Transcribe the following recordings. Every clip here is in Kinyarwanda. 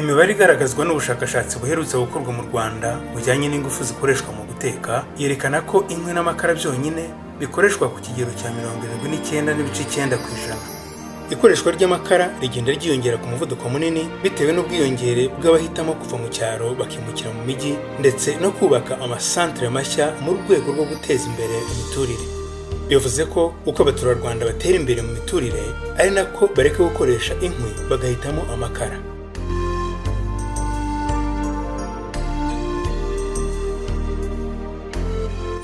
imibare igaragazwa n'ubushakashatsi buherutse gukorwa mu rwanda bujyanye n'ingufu zikoreshwa mu guteka yerekana ko inkwi n'amakara byonyine bikoreshwa ku kigero cya mirongo irindwi n'icyenda n'ibice icyenda ku ijana ikoreshwa ry'amakara rigenda ryiyongera ku muvuduko munini bitewe n'ubwiyongere bw'abahitamo kuva mu cyaro bakimukira mu mijyi ndetse no kubaka amasantere mashya mu rwego rwo guteza imbere imiturire bivuze ko uko abaturarwanda batera imbere mu miturire ari nako bareka gukoresha inkwi bagahitamo amakara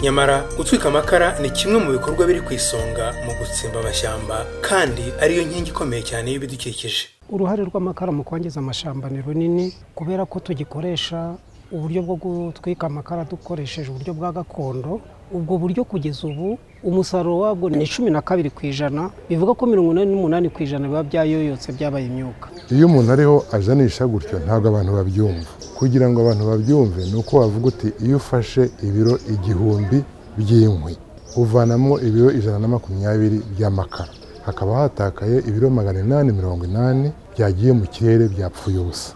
nyamara gutwika amakara ni kimwe mu bikorwa biri ku isonga mu gutsimba amashyamba kandi ariyo nkingi ikomeye cyane y'ibidukikije uruhare rw'amakara mu kwangiza amashyamba ni runini kubera ko tugikoresha uburyo bwo gutwika amakara dukoresheje uburyo bwa gakondo ubwo buryo kugeza ubu umusaruro wabwo ni cumi na kabiri ku ijana bivuga ko mirongo inani n'umunani ku ijana biba byayoyotse byabaye imyuka iyo umuntu ariho ajanisha gutyo ntabwo abantu babyumva kugira ngo abantu babyumve ni uko wavuga uti iyo ufashe ibiro igihumbi by'inkwi uvanamo ibiro ijana na makumyabiri by'amakara hakaba hatakaye ibiro magana inani mirongo inani byagiye mu kirere byapfuye ubusa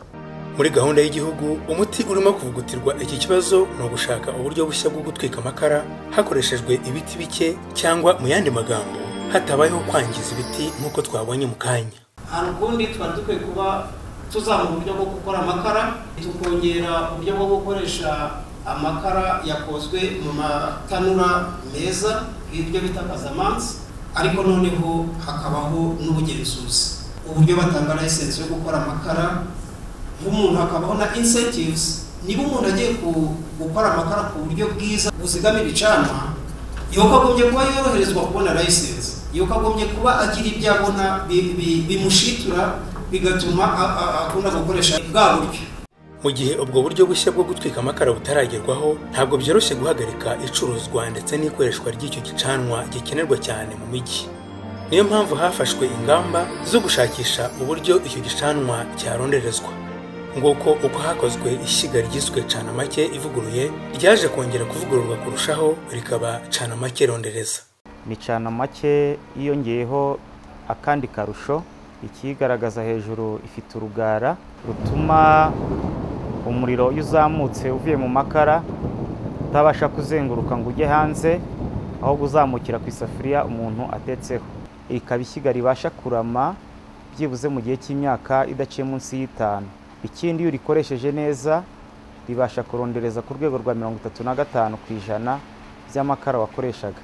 muri gahunda y'igihugu umuti urimo kuvugutirwa iki kibazo ni ugushaka uburyo bushya bwo gutwika amakara hakoreshejwe ibiti bike cyangwa mu yandi magambo hatabayeho kwangiza ibiti nk'uko twabonye mu kanya ahantu ukundi tuba dukwiye kuba tuzamura uburyo bwo gukora amakara tukongera uburyo bwo gukoresha amakara yakozwe mu matanura meza nk'ibyo bita kazamansi ariko noneho hakabaho n'ubugenzuzi uburyo batanga layisensi yo gukora amakara umuntu hakabaho na insentives niba umuntu agiye gukora amakara ku buryo bwiza buzigama ibicanwa yuko agombye kuba yoroherezwa kubona layisensi yuko agombye kuba agira ibyo abona bimushitura bigatuma akunda gukoresha bwa buryo mu gihe ubwo buryo bushya bwo gutwika amakara butaragerwaho ntabwo byoroshye guhagarika icuruzwa ndetse n'ikoreshwa ry'icyo gicanwa gikenerwa cyane mu mijyi niyo mpamvu hafashwe ingamba zo gushakisha uburyo icyo gicanwa cyaronderezwa nguko uko hakozwe ishyiga ryiswe cana make ivuguruye ryaje kongera kuvugururwa kurushaho rikaba cana make rondereza ni cana make yiyongeyeho akandi karusho ikigaragaza hejuru ifite urugara rutuma umuriro iyo uzamutse uvuye mu makara utabasha kuzenguruka ngo ujye hanze ahubwo uzamukira ku isafuriya umuntu atetseho ikaba ishyiga ribasha kurama byibuze mu gihe cy'imyaka idaciye munsi y'itanu ikindi iyo urikoresheje neza ribasha kurondereza ku rwego rwa mirongo itatu na gatanu ku ijana by'amakara wakoreshaga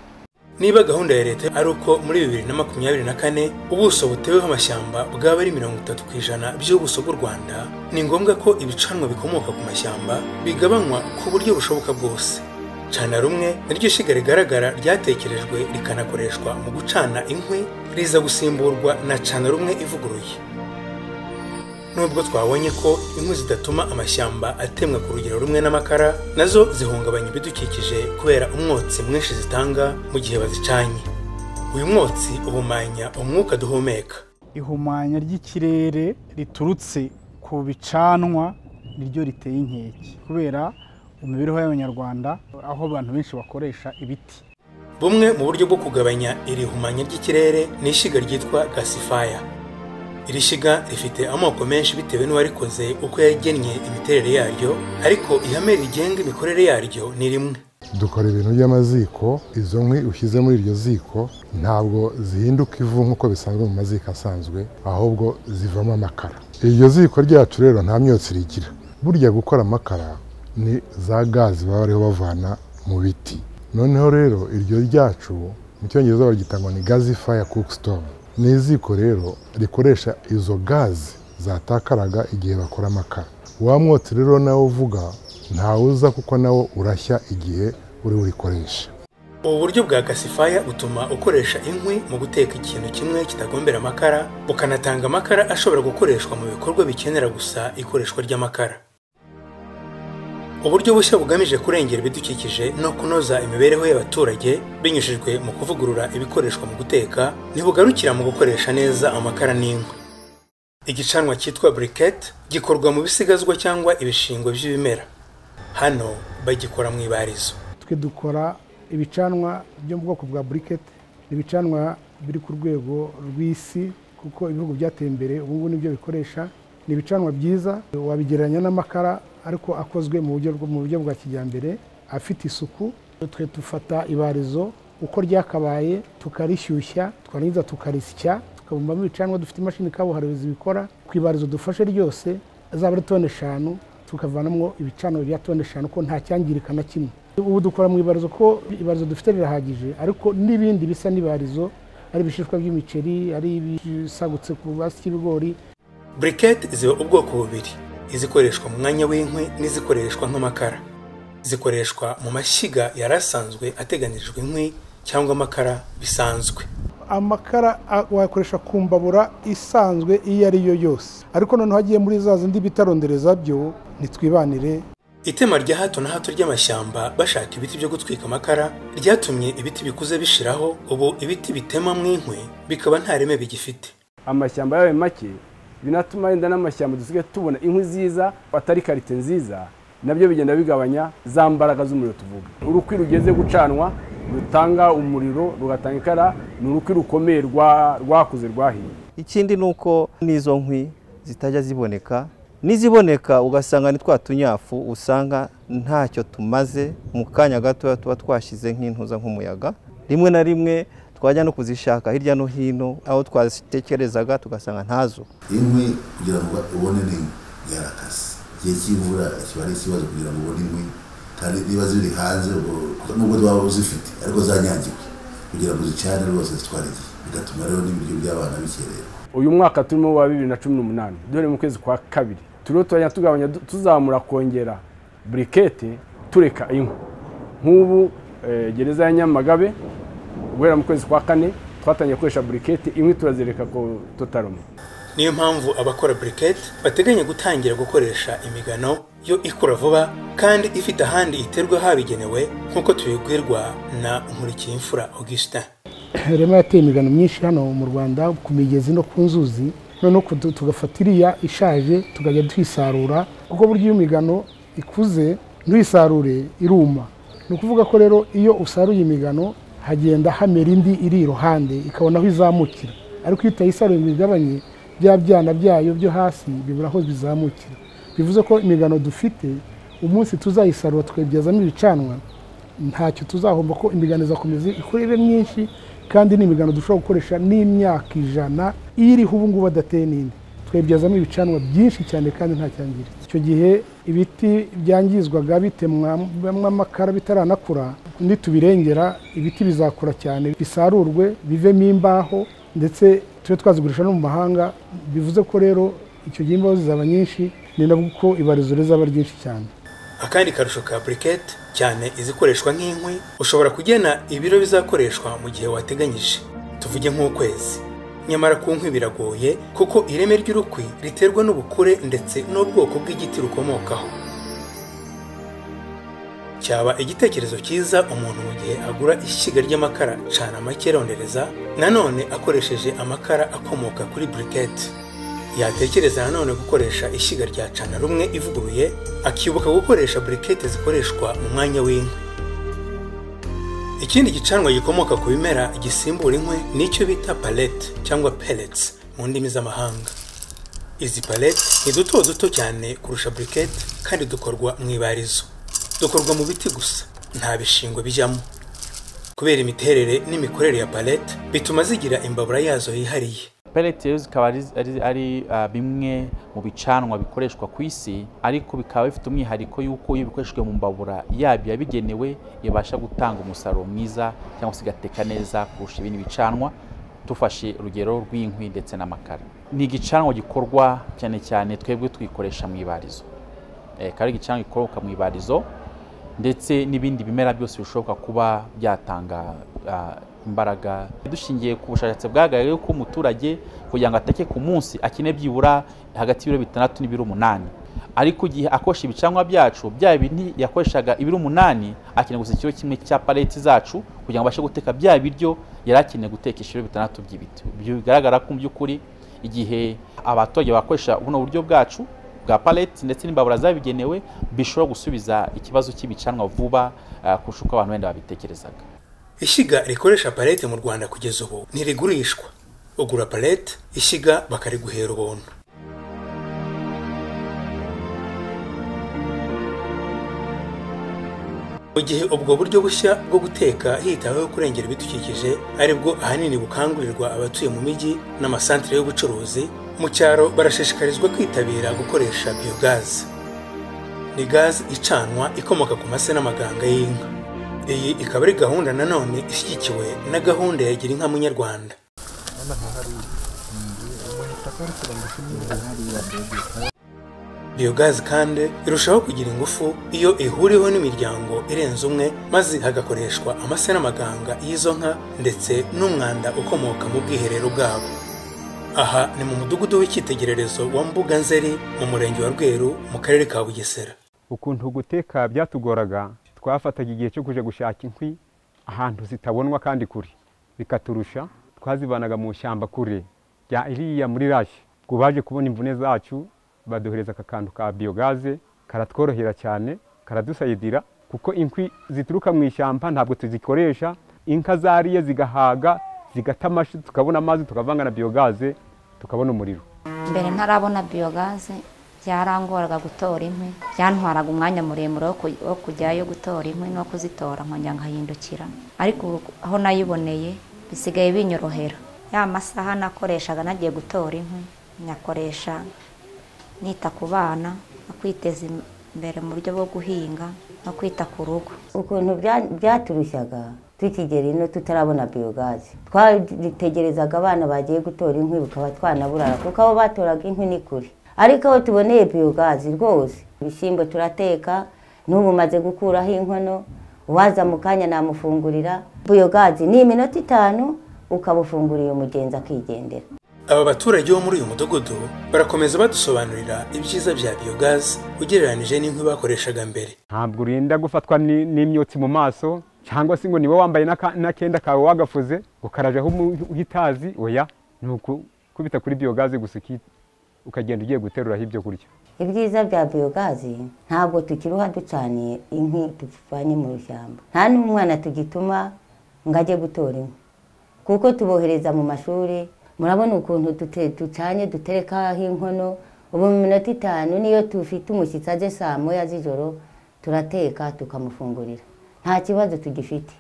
niba gahunda ya leta ari uko muri bibiri na makumyabiri na kane ubuso buteweho amashyamba bwaba ari mirongo itatu ku ijana by'ubuso bw'u rwanda ni ngombwa ko ibicanwa bikomoka ku mashyamba bigabanywa ku buryo bushoboka bwose cana rumwe niryo shiga rigaragara ryatekerejwe rikanakoreshwa mu gucana inkwi riza gusimburwa na cana rumwe ivuguruye nubwo twabonye ko inkwi zidatuma amashyamba atemwa ku rugero rumwe n'amakara nazo zihungabanya ibidukikije kubera umwotsi mwinshi zitanga mu gihe bazicanye uyu mwotsi uhumanya umwuka duhumeka ihumanya ry'ikirere riturutse ku bicanwa niryo riteye inkeke kubera imibereho y'abanyarwanda aho abantu benshi bakoresha ibiti bumwe mu buryo bwo kugabanya iri humanya ry'ikirere ni ishyiga ryitwa gasifaya iri shyiga rifite amoko menshi bitewe n'uwarikoze uko yagennye imiterere yaryo ariko ihame rigenga imikorere yaryo ni rimwe dukora ibintu by'amaziko izo nkwi ushyize muri iryo ziko ntabwo zihinduka ivu nk'uko bisanzwe mu maziko asanzwe ahubwo zivamo amakara iryo ziko ryacu rero nta myotsi rigira burya gukora amakara ni za gazi baba bariho bavana mu biti noneho rero iryo ryacu mu cyongereza baryita ngo ni gazi faya kuku sitovu ni iziko rero rikoresha izo gazi zatakaraga igihe bakora amakara wa mwotsi rero nawe uvuga ntawuza kuko nawo urashya igihe uri burikoresha ubu buryo bwa gasifaya butuma ukoresha inkwi mu guteka ikintu kimwe kitagombera amakara bukanatanga amakara ashobora gukoreshwa mu bikorwa bikenera gusa ikoreshwa ry'amakara uburyo bushya bugamije kurengera ibidukikije no kunoza imibereho y'abaturage binyujijwe mu kuvugurura ibikoreshwa mu guteka ntibugarukira mu gukoresha neza amakara n'inkwi igicanwa cyitwa buriketi gikorwa mu bisigazwa cyangwa ibishingwe by'ibimera hano bagikora mu ibarizo twe dukora ibicanwa byo mu bwoko bwa buriketi ni ibicanwa biri ku rwego rw'isi kuko ibihugu byateye imbere ubu ngubu nibyo bikoresha ni ibicanwa byiza wabigereranya n'amakara ariko akozwe mu buryo bwo- mu buryo bwa kijyambere afite isuku twe dufata ibarizo uko ryakabaye tukarishyushya twarangiza tukarisya tukabumbamo ibicanwa dufite imashini kabuhariwe zibikora ku ibarizo dufashe ryose azaba ari toni eshanu tukavanamo ibicanwa bya toni eshanu ko nta cyangirika na kimwe ubu dukora mu ibarizo ko ibarizo dufite rirahagije ariko n'ibindi bisa n'ibarizo ari ibishishwa by'imiceri ari ibisagutse ku basi cy'ibigori buriketi ziba ubwoko bubiri izikoreshwa mu mwanya w'inkwi n'izikoreshwa nk'amakara zikoreshwa mu mashyiga yari asanzwe ateganyirijwe inkwi cyangwa amakara bisanzwe amakara a- wayakoresha ku mbabura isanzwe iyo ari yo yose ariko noneho agiye muri za zindi bitarondereza byo nitwibanire itema rya hato na hato ry'amashyamba bashaka ibiti byo gutwika amakara ryatumye ibiti bikuze bishiraho ubu ibiti bitema mu inkwi bikaba nta reme bigifite amashyamba yabaye make binatuma wenda n'amashyamba dusigaye tubona inkwi ziza atari karite nziza nabyo bigenda bigabanya za mbaraga z'umuriro tuvuga urukwi rugeze gucanwa rutanga umuriro rugatanga ikara ni urukwi rukomeye rwa- rwakuze rwahiye ikindi ni uko n'izo nkwi zitajya ziboneka n'iziboneka ugasanga ni twa tunyafu usanga ntacyo tumaze mu kanya gatoya tuba twashyize nk'intuza nk'umuyaga rimwe na rimwe twajya no kuzishaka hirya no hino aho twazitekerezaga tugasanga ntazo inkwi kugira ngo ubone ni yarakaze igihe cy'imvura kiba ari ikibazo kugira ngo ubone inkwi kandi niba ziri hanze ubwo- nubwo waba uzifite ariko zanyangiwe kugira ngo uzicane rwose zitwara igihe bigatuma rero n'ibiryo by'abana bikerera uyu mwaka turimo wa bibiri na cumi n'umunani duhere mu kwezi kwa kabiri turiho turajya tugabanya du- tuzamura kongera burikete tureka inkwi nk'ubu eh, gereza ya nyamagabe guhera mu kwezi kwa kane twatangiye gukoresha burikete inkwi turazireka ko tutaroma niyo mpamvu abakora buriketi bateganya gutangira gukoresha imigano yo ikura vuba kandi ifite ahandi iterwa habigenewe nk'uko tubibwirwa na nkurikiyimfura augustin rema yateye imigano myinshi hano mu rwanda ku migezi no ku nzuzi noneho ku- tu- tugafata iriya ishaje tukajya tuyisarura kuko burya iyo imigano ikuze ntuyisarure iruma ni ukuvuga ko rero iyo usaruye imigano hagenda hamera indi iri iruhande ikabona aho izamukira ariko iyo utayisaruye ngo igabanye bya byana byayo byo hasi bibura aho bizamukira bivuze ko imigano dufite umunsi tuzayisarura tukayibyazamo ibicanwa ntacyo tuzahomba ko imigano izakomeza ikurire myinshi kandi ni imigano dushobora gukoresha n'imyaka ijana iriho ubu ngubu adateye n'indi twayibyazamo ibicanwa byinshi cyane kandi nta cyangiritse icyo gihe ibiti byangizwaga bitemwamo amakara bitaranakura nitubirengera ibiti bizakura cyane bisarurwe bivemo imbaho ndetse tube twazigurisha no mu mahanga bivuze ko rero icyo gihe imbaho zizaba nyinshi ni nabwo uko ibarizo rizaba ryinshi cyane akandi karusho ka buriketi cyane izikoreshwa nk'inkwi ushobora kugena ibiro bizakoreshwa mu gihe wateganyije tuvuge nk'ukwezi nyamara ku nkwi biragoye kuko ireme ry'urukwi riterwa n'ubukure ndetse n'ubwoko bw'igiti rukomokaho cyaba igitekerezo cyiza umuntu mu gihe agura ishyiga ry'amakara cana make rondereza nanone akoresheje amakara akomoka kuri buriketi yatekereza nanone gukoresha ishyiga rya cana rumwe ivuguruye akibuka gukoresha burikete zikoreshwa mu mwanya w'inkwi ikindi gicanwa gikomoka ku bimera gisimbura inkwi nicyo bita palete cyangwa pellets mu ndimi z'amahanga izi palete ni duto duto cyane kurusha burikete kandi dukorwa mu ibarizo dukorwa mu biti gusa nta bishingwe bijyamo kubera imiterere n'imikorere ya palete bituma zigira imbabura yazo yihariye pellet rero zikaba ari, ari, ari ah, bimwe mu bicanwa bikoreshwa ku isi ariko bikaba bifite umwihariko y'uko iyo bikoreshejwe mu mbabura yabyo yabigenewe ibasha gutanga umusaruro mwiza cyangwa se igateka neza kurusha ibindi bicanwa tufashe urugero rw'inkwi ndetse n'amakara ni igicanwa gikorwa cyane cyane twebwe twikoresha mu ibarizo Eh, akaba ari igicanwa gikoroka mu ibarizo ndetse n'ibindi bimera byose bishoboka kuba byatanga ah, imbaraga dushingiye ku bushakashatsi bwagaragaye ko umuturage kugira ngo ateke ku munsi akeneye byibura hagati y'ibiro bitandatu n'ibiro umunani ariko igihe akoresha ibicanwa byacu bya bindi yakoreshaga ibiro umunani akeneye gusa ikiro kimwe cya paleti zacu kugira ngo abashe guteka bya biryo yari akeneye gutekesha ibiro bitandatu by'ibiti Ibyo bigaragara ko mu by'ukuri igihe abaturage bakoresha buno buryo bwacu bwa paleti ndetse n'imbabura zabigenewe bishobora gusubiza ikibazo cy'ibicanwa vuba ah, kurusha uko abantu wenda babitekerezaga ishyiga rikoresha palete mu rwanda kugeza ubu ntirigurishwa ugura palete ishyiga bakariguhera ubuntu mu gihe ubwo buryo bushya bwo guteka hitaweho kurengera ibidukikije ari bwo ahanini bukangurirwa abatuye mu mijyi n'amasantere y'ubucuruzi mu cyaro barashishikarizwa kwitabira gukoresha biyogazi ni gazi icanwa ikomoka ku mase n'amaganga y'inka iyi ikaba ari gahunda nanone ishyigikiwe na gahunda ya gira inka munyarwanda biyogazi kandi irushaho kugira ingufu iyo ihuriweho n'imiryango irenze umwe maze hagakoreshwa amase n'amaganga y'izo nka ndetse n'umwanda ukomoka mu bwiherero bwabo aha ni mu mudugudu w'icyitegererezo wa mbuga nzeri mu murenge wa rweru mu karere ka bugesera ukuntu guteka byatugoraga twafataga igihe cyo kujya gushaka inkwi ahantu zitabonwa kandi kure bikaturusha twazivanaga mu ishyamba kure rya iriya muri rashi ngo baje kubona imvune zacu baduhereza aka kantu ka biyogaze karatworohera cyane karadusayidira kuko inkwi zituruka mu ishyamba ntabwo tuzikoresha inka zariye zigahaga zigata amashi tukabona amazi tukavanga na biyogaze tukabona umuriro mbere ntarabona biyogaze byarangoraga gutora inkwi byantwaraga umwanya muremure wo kujyayo gutora inkwi no kuzitora nkongera nkahindukira ariko ubu aho nayiboneye bisigaye binyorohera ya masaha nakoreshaga nagiye gutora inkwi nyakoresha nita ku bana no kwiteza imbere mu buryo bwo guhinga no kwita ku rugo ukuntu byaturushaga tukigera ino tutarabona biyogazi twategerezaga abana bagiye gutora inkwi bukaba twanaburara kuko abo batoraga inkwi ni kure ariko aho tuboneye biyogazi rwose ibishyimbo turateka n'ubu umaze gukuraho inkono uwaza mu kanya namufungurira biyogazi ni iminota itanu ukabufungurira umugenzi akigendera aba baturage bo muri uyu mudugudu barakomeza badusobanurira ibyiza bya biyogazi ugereranyije n'inkwi bakoreshaga mbere ntabwo urinda gufatwa ni- n'imyotsi mu maso cyangwa se ngo niwe wambaye n'aka- n'akenda kawe wagafuze ngo karajaho umu- uhitazi oya ni ukukubita kuri biyogaze gusa uki- ukagenda ugiye guteruraho ibyo kurya ibyiza bya biyogazi ntabwo tukiriho ducaniye inkwi tuvanye mu ishyamba nta n'umwana tugituma ngo ajye gutora inkwi kuko tubohereza mu mashuri murabona ukuntu dute- ducanye duterekaho inkono ubu mu minota itanu niyo tufite umushyitsi aje saa moya z'ijoro turateka tukamufungurira nta kibazo tugifite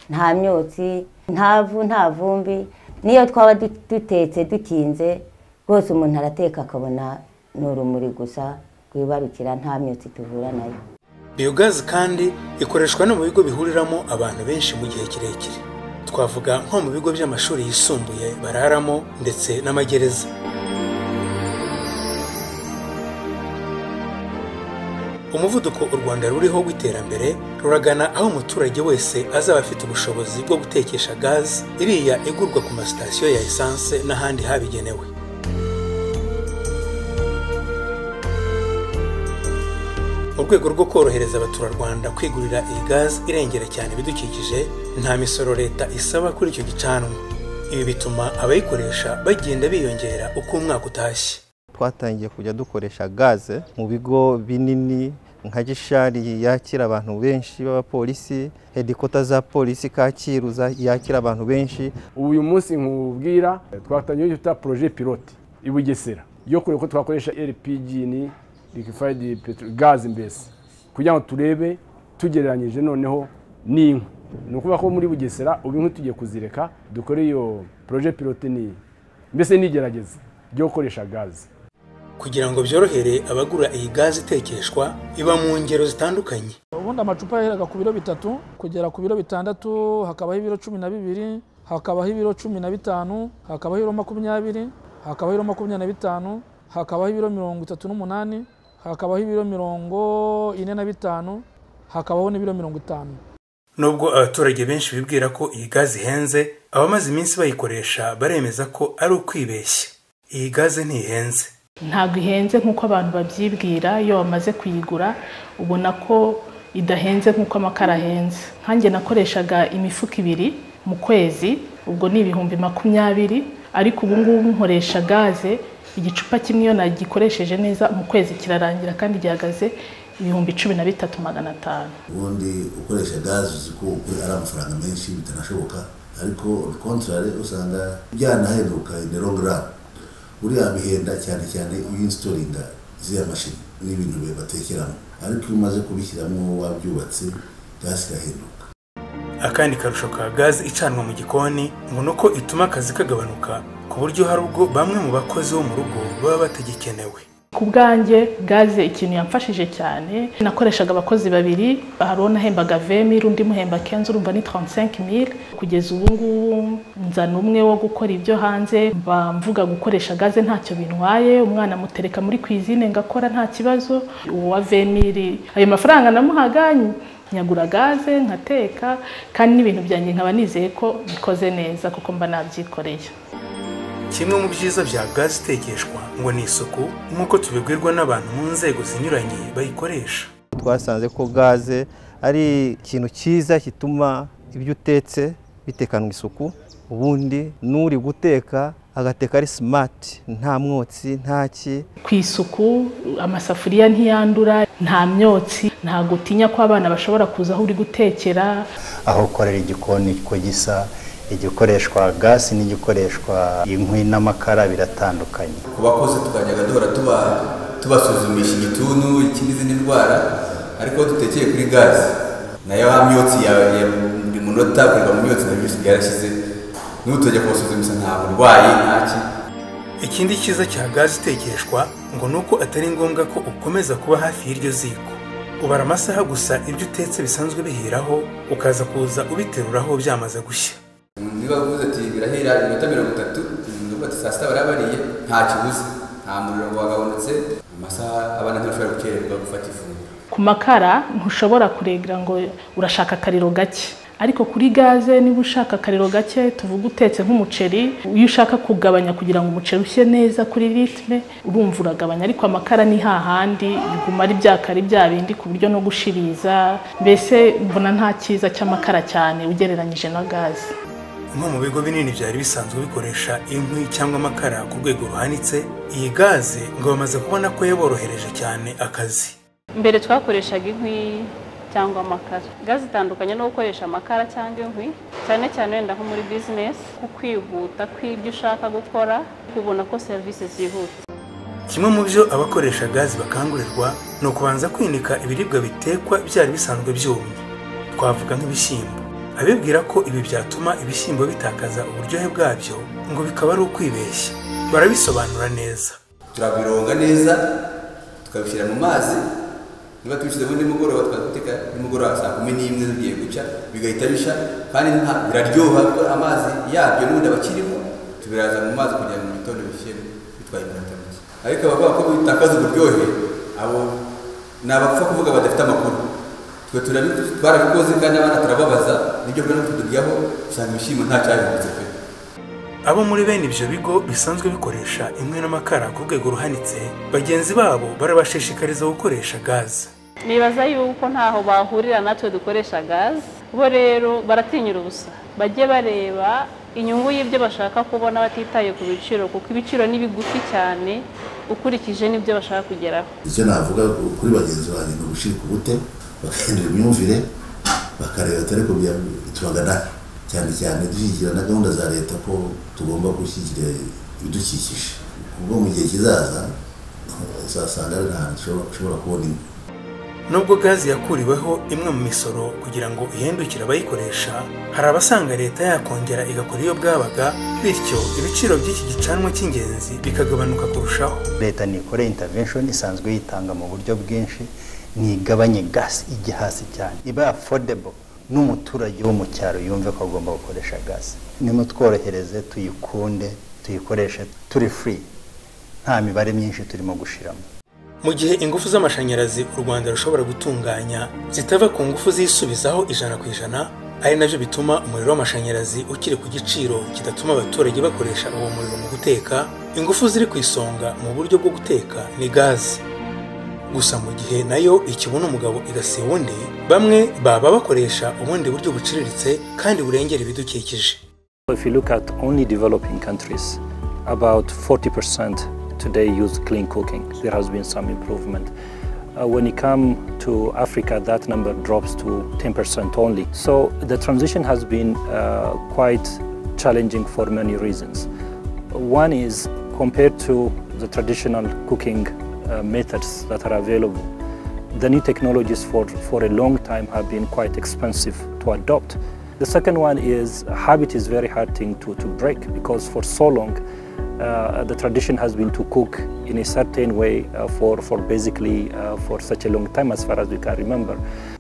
nta myotsi nta vu nta vumbi niyo twaba du- dutetse dukinze rwose umuntu arateka akabona ni urumuri gusa rwibarukira nta myotsi tuvura nayo biyogazi kandi ikoreshwa no mu bigo bihuriramo abantu benshi mu gihe kirekire twavuga nko mu bigo by'amashuri yisumbuye bararamo ndetse n'amagereza umuvuduko u rwanda ruriho w'iterambere ruragana aho umuturage wese azaba afite ubushobozi bwo gutekesha gazi iriya igurwa ku masitasiyo ya esanse n'ahandi habigenewe mu rwego rwo korohereza abaturarwanda kwigurira iyi gazi irengera cyane ibidukikije nta misoro leta isaba kuri icyo gicanwa ibi bituma abayikoresha bagenda biyongera uko umwaka utashye twatangiye kujya dukoresha gaze mu bigo binini nka gishari yakira abantu benshi b'abapolisi hedikota za polisi kacyiru za- yakira abantu benshi ubu uyu munsi nkubwira twatangiye icyo twita poroje pilote i bugesera yo kureba ko twakoresha rpg ni liquefied petrol gazi mbese kugira ngo turebe tugereranyije noneho n'inkwi ni ukuvuga ko muri bugesera ubu inkwi tugiye kuzireka dukore iyo poroje pilote ni mbese n'igerageza ryo gukoresha gazi kugira ngo byorohere abagura iyi gazi itekeshwa iba mu ngero zitandukanye ubundi amacupa yaheraga ku biro bitatu kugera ku biro bitandatu hakabaho ibiro cumi na bibiri hakabaho ibiro cumi na bitanu hakabaho ibiro makumyabiri hakabaho ibiro makumyabiri na bitanu hakabaho ibiro mirongo itatu n'umunani hakabaho ibiro mirongo ine na bitanu hakabaho n'ibiro mirongo itanu nubwo abaturage benshi bibwira ko iyi gazi ihenze abamaze iminsi bayikoresha baremeza ko ari ukwibeshya iyi gazi ntihenze ntabwo ihenze nk'uko abantu babyibwira iyo bamaze kuyigura ubona ko idahenze nk'uko amakara ahenze nkanjye nakoreshaga imifuka ibiri mu kwezi ubwo ni ibihumbi makumyabiri ariko ubu ngubu nkoresha gaze igicupa kimwe iyo nagikoresheje neza mu kwezi kirarangira kandi gihagaze ibihumbi cumi na bitatu magana atanu ubundi ukoresha gazi uzi ko ukora ari amafaranga menshi bitanashoboka ariko kontorare usanga byanahenduka in long run buriya bihenda cyane cyane iyo insitoringa ziriya mashini n'ibintu batekeramo ariko iyo umaze kubishyiramo wabyubatse gasi irahinduka akandi karusho ka gaze icanwa mu gikoni ngo ni uko ituma akazi kagabanuka ku buryo hari ubwo bamwe mu bakozi bo mu rugo baba batagikenewe ku bwanjye gaze ikintu yamfashije cyane nakoreshaga abakozi babiri hari uwo nahembaga vemiri undi muhemba kenzi urumva ni 35 kugeza ubu ngubu nzana umwe wo gukora ibyo hanze mba mvuga gukoresha gaze ntacyo bintwaye umwana mutereka muri kwizine ngakora nta kibazo uwa vemiri ayo mafaranga namuhaga nyagura gaze nkateka kandi n'ibintu byanjye nkaba nizeye ko bikoze neza kuko mba nabyikoreye kimwe mu byiza bya gaze itekeshwa ngo ni isuku nk'uko tubibwirwa n'abantu mu nzego zinyuranye bayikoresha twasanze ko gaze ari ikintu cyiza gituma ibyo utetse bitekanwa isuku ubundi n'uri guteka agateka ari simati nta mwotsi nta ki ku isuku amasafuriya ntiyandura nta myotsi ntabwo utinya ko abana bashobora kuza aho uri gutekera aho ukorera igikoni ko gisa igikoreshwa gasi n'igikoreshwa inkwi n'amakara biratandukanye ku bakozi tukajyaga duhora tuba tubasuzumisha igituntu n'izindi ndwara ariko dutekeye kuri gazi nayo ha myotsi yawe ya buri munota kureba mu myotsi nayo byose byarashize n'utajya kubasuzumisha nta burwayi ntaki ikindi cyiza cya gaze itekeshwa ngo ni uko atari ngombwa ko ukomeza kuba hafi y'iryo ziko ubara amasaha gusa ibyo utetse bisanzwe biheraho ukaza kuza ubiteruraho byamaze gushya niba bavuze ati birahera iminota mirongo itatu nuko ati saa sita bariya bariye nta kibuze nta muriro ngo wagabonetse amasaha abana ntibashobora gukererwa gufata ifunguro ku makara ntushobora kuregra ngo urashaka akariro gake ariko kuri gaze niba ushaka akariro gake tuvuga utetse nk'umuceri iyo ushaka kugabanya kugira ngo umuceri ushye neza kuri ritme urumva uragabanya ariko amakara ni hahandi biguma ari byakari bya bindi ku buryo no gushiriza mbese mbona nta cyiza cy'amakara cyane ugereranyije na gaze nko mu bigo binini byari bisanzwe bikoresha inkwi cyangwa amakara ku rwego ruhanitse iyi gaze ngo bamaze kubona ko yaborohereje cyane akazi mbere twakoreshaga inkwi cyangwa amakara gaze itandukanye no gukoresha amakara cyangwa inkwi cyane cyane wenda nko muri bizinesi ku kwihuta kw'ibyo ushaka gukora kubona ko serivisi zihuta kimwe mu byo abakoresha gaze bakangurirwa ni ukubanza kwinika ibiribwa bitekwa byari bisanzwe byumye twavuga nk'ibishyimbo abibwira ko ibi byatuma ibishyimbo bitakaza uburyohe bwabyo ngo bikaba ari ukwibeshya barabisobanura neza turabironga neza tukabishyira mu mazi niba tubishyize muri nimugoroba twateka nimugoroba saa kumi n'imwe bigiye guca bigahita bisha kandi nta biraryoha kuko amazi yabyo n'ubundi aba akirimo tubiraza mu mazi kugira ngo mu gitondo bishyire bitwaye iminota mike ariko abavuga ko bitakaza uburyohe abo ni abapfa kuvuga badafite amakuru twe twarabikoze kandi abana turababaza nibyo bwira tuturyaho usanga ibishyimbo nta cyabibutse pe abo muri bene ibyo bigo bisanzwe bikoresha inkwi n'amakara ku rwego ruhanitse bagenzi babo barabashishikariza gukoresha gaze nibaza yuko ntaho bahurira natwe dukoresha gaze bo rero baratinyira ubusa bajye bareba inyungu y'ibyo bashaka kubona batitaye ku biciro kuko ibiciro ni bigufi cyane ukurikije n'ibyo bashaka kugeraho icyo navuga kuri bagenzi banjye ni ugushirika ubute bagahindura imyumvire bakareba atari ko tubagana cyane cyane dushyigikira na gahunda za leta ko tugomba gushyigikira ibidukikije ubwo mu gihe kizaza uzasanga ari ahantu ushobora kubona inkwi nubwo gazi yakuriweho imwe mu misoro kugira ngo ihindukire abayikoresha hari abasanga leta yakongera igakora iyo bwabaga bityo ibiciro by'iki gicanwa cy'ingenzi bikagabanuka kurushaho leta nikore intervention isanzwe yitanga mu buryo bwinshi ntigabanye gasi ijya hasi cyane iba affordable n'umuturage wo mu cyaro yumve ko agomba gukoresha gasi nimutworohereze tuyikunde tuyikoreshe turi free nta mibare myinshi turimo gushiramo mu gihe ingufu z'amashanyarazi u rwanda rushobora gutunganya zitava ku ngufu zisubizaho ijana ku ijana ari nabyo bituma umuriro w'amashanyarazi ukiri ku giciro kidatuma abaturage bakoresha uwo muriro mu guteka ingufu ziri ku isonga mu buryo bwo guteka ni gazi gusa mu gihe nayo ikibona umugabo igasiba undi bamwe baba bakoresha ubundi buryo buciriritse kandi burengera ibidukikije If you look at only developing countries, about 40% today use clean cooking. There has been some improvement. Uh, when it comes to Africa, that number drops to 10% only. So the transition has been uh, quite challenging for many reasons. One is compared to the traditional cooking uh, methods that are available. The new technologies for, for a long time have been quite expensive to adopt. The second one is habit is very hard thing to, to break because for so long uh, the tradition has been to cook in a certain way uh, for, for basically uh, for such a long time as far as we can remember.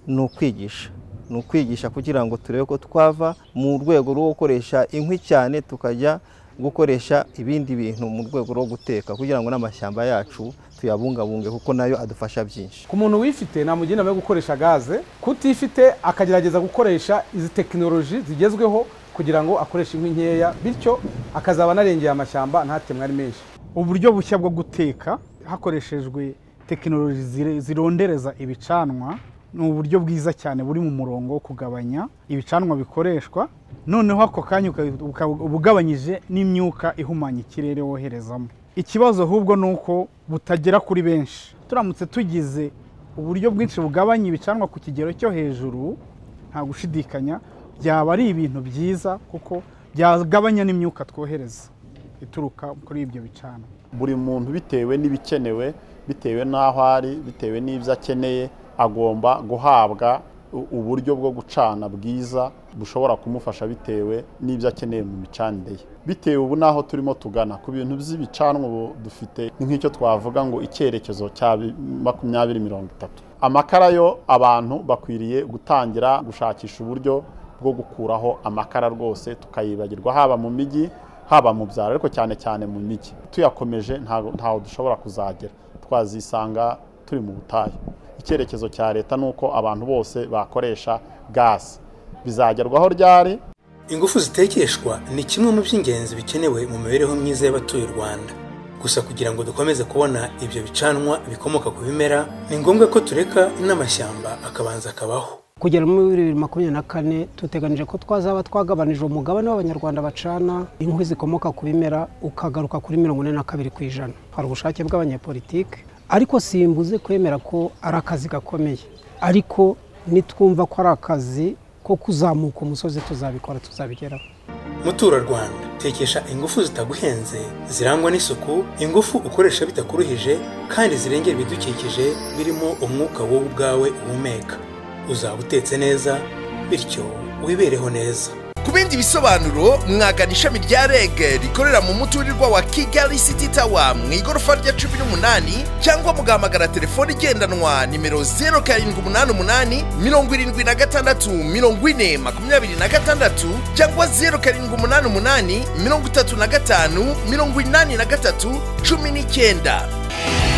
ni ukwigisha ni ukwigisha kugira ngo turebe ko twava mu rwego rwo gukoresha inkwi cyane tukajya gukoresha ibindi bintu mu rwego rwo guteka kugira ngo n'amashyamba yacu tuyabungabunge kuko nayo adufasha byinshi ku muntu wifite namugira inama yo gukoresha gaze kutifite akagerageza gukoresha izi tekinoloji zigezweho kugira ngo akoreshe inkwi nkeya bityo akazaba anarengeye amashyamba ntatemwe ari menshi uburyo bushya bwo guteka hakoreshejwe tekinoloji zire- zirondereza ibicanwa ni uburyo bwiza cyane buri mu murongo wo kugabanya ibicanwa bikoreshwa noneho ako kanya uka- uka- uba ugabanyije n'imyuka ihumanya ikirere woherezamo ikibazo ahubwo ni uko butagera kuri benshi turamutse tugize uburyo bwinshi bugabanya ibicanwa ku kigero cyo hejuru nta gushidikanya byaba ari ibintu byiza kuko byagabanya n'imyuka twohereza ituruka kuri ibyo bicanwa buri muntu bitewe n'ibikenewe bitewe n'aho ari bitewe n'ibyo akeneye agomba guhabwa u- uburyo bwo gucana bwiza bushobora kumufasha bitewe n'ibyo akeneye mu micanire ye bitewe ubu n'aho turimo tugana ku bintu by'ibicanwa ubu dufite ni nk'icyo twavuga ngo icyerekezo cya bi- makumyabiri mirongo itatu amakara yo abantu bakwiriye gutangira gushakisha uburyo bwo gukuraho amakara rwose tukayibagirwa haba mu mijyi haba mu byaro ariko cyane cyane mu mijyi tuyakomeje ntago- ntaho dushobora kuzagera twazisanga turi mu butayu icyerekezo cya leta ni uko abantu bose bakoresha gasi bizagerwaho ryari ingufu zitekeshwa ni kimwe mu by'ingenzi bikenewe mu mibereho myiza y'abatuye u rwanda gusa kugira ngo dukomeze kubona ibyo bicanwa bikomoka ku bimera ni ngombwa ko tureka n'amashyamba akabanza akabaho kugera muri bibiri makumyabiri na kane duteganije ko twazaba twagabanije umugabane w'abanyarwanda bacana inkwi zikomoka ku bimera ukagaruka kuri mirongo ine na kabiri ku ijana hari ubushake bw'abanyepolitike ariko simbuze kwemera ko ari akazi gakomeye ariko nitwumva ko ari akazi ko kuzamuka umusozi tuzabikora tuzabigeraho muturarwanda tekesha ingufu zitaguhenze zirangwa n'isuku ingufu ukoresha bitakuruhije kandi zirengera ibidukikije birimo umwuka wowe ubwawe uhumeka uzaba utetse neza bityo wibereho neza ku bindi bisobanuro mwagana ishami rya reg rikorera mu muturirwa wa kigali city tower mu igorofa rya cumi n'umunani cyangwa mugahamagara telefoni igendanwa nimero 0788 76 40 26 cyangwa 0788 35 83 19